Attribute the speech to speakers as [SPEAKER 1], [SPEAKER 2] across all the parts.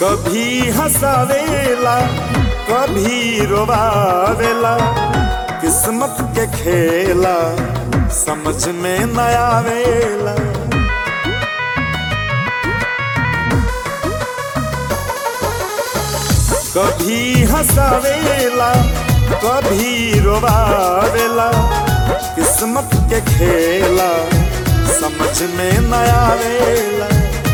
[SPEAKER 1] कभी हंसावेला कभी रोवावेला किस्मत के खेला समझ में न आवेला कभी हंसावेला कभी रोवावेला किस्मत के खेला समझ में न आवेला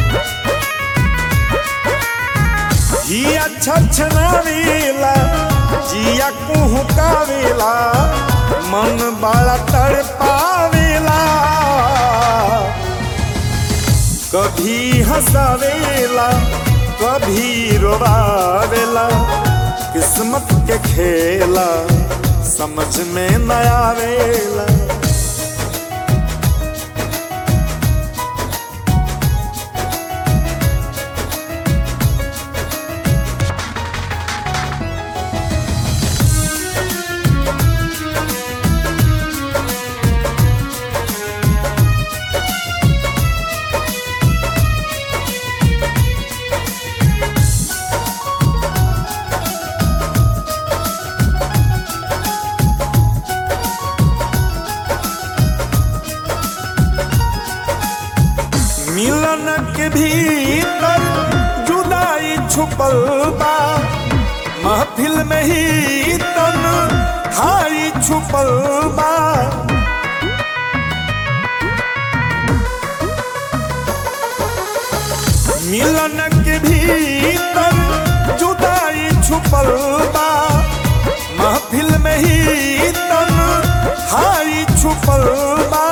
[SPEAKER 1] जिया छछनावेला जिया कुहकावेला मन बड़ा तड़पावेला कभी हंसावेला कभी रोवावेला किस्मत के खेला समझ में न आवेला मिलन के भीतर जुदाई छुपल बा महफिल में ही तन हाई छुपल बा मिलन के भीतर जुदाई छुपल बा महफिल में ही तन हाई छुपल बा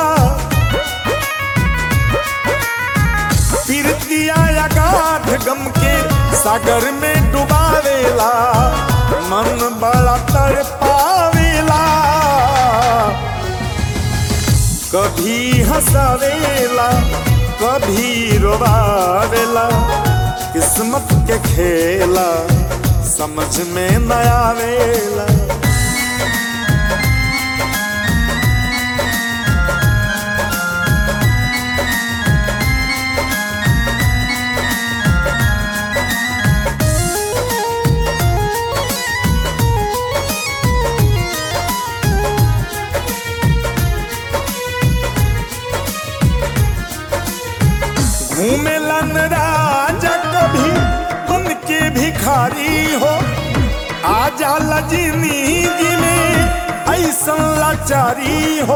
[SPEAKER 1] पीरतिया गाठ गम के सागर में डुबावेला मन बड़ा तड़पावेला कभी हंसावेला कभी रोवावेला किस्मत के खेला समझ में न आवेला घूमेलन राजा कभी बन के भिखारी हो आ जाला जिंदगी में ऐसा लाचारी हो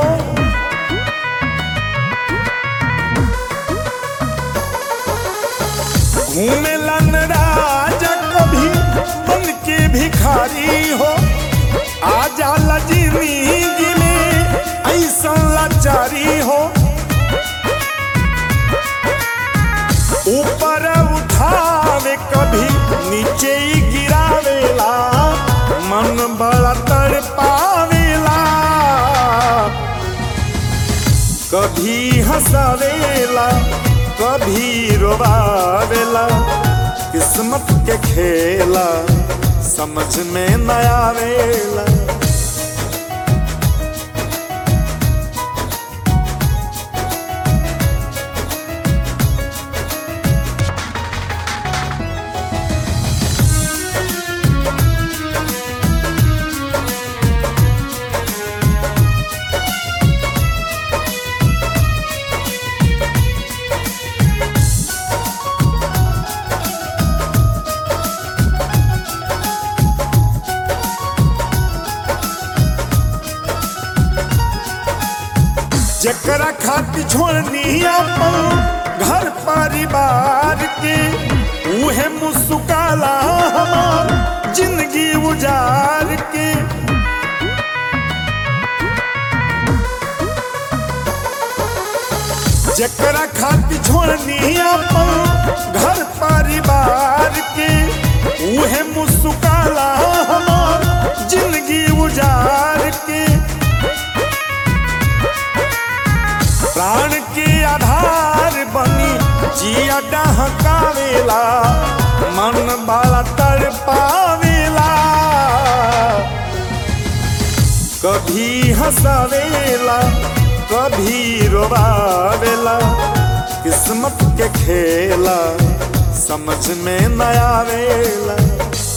[SPEAKER 1] घूमेलन राजा कभी बन के भिखारी हो आ जाला जिंदगी में ऐसा लाचारी हो ऊपर उठावे कभी नीचे ही गिरावेला मन बड़ा तड़पावेला कभी हंसावेला कभी रोवावेला किस्मत के खेला समझ में न आवेला जकरा खातिर छोड़नी अपन घर परिवार के उहे मुस्काला हमार जिंदगी उजार के जकरा खातिर छोड़नी अपन घर परिवार के उहे मुस्काला हमार जिंदगी उजार के प्राण के आधार बनी जिया डहकावेला मन बड़ा तड़पावेला कभी हंसावेला कभी रोवावेला किस्मत के खेला समझ में न आवेला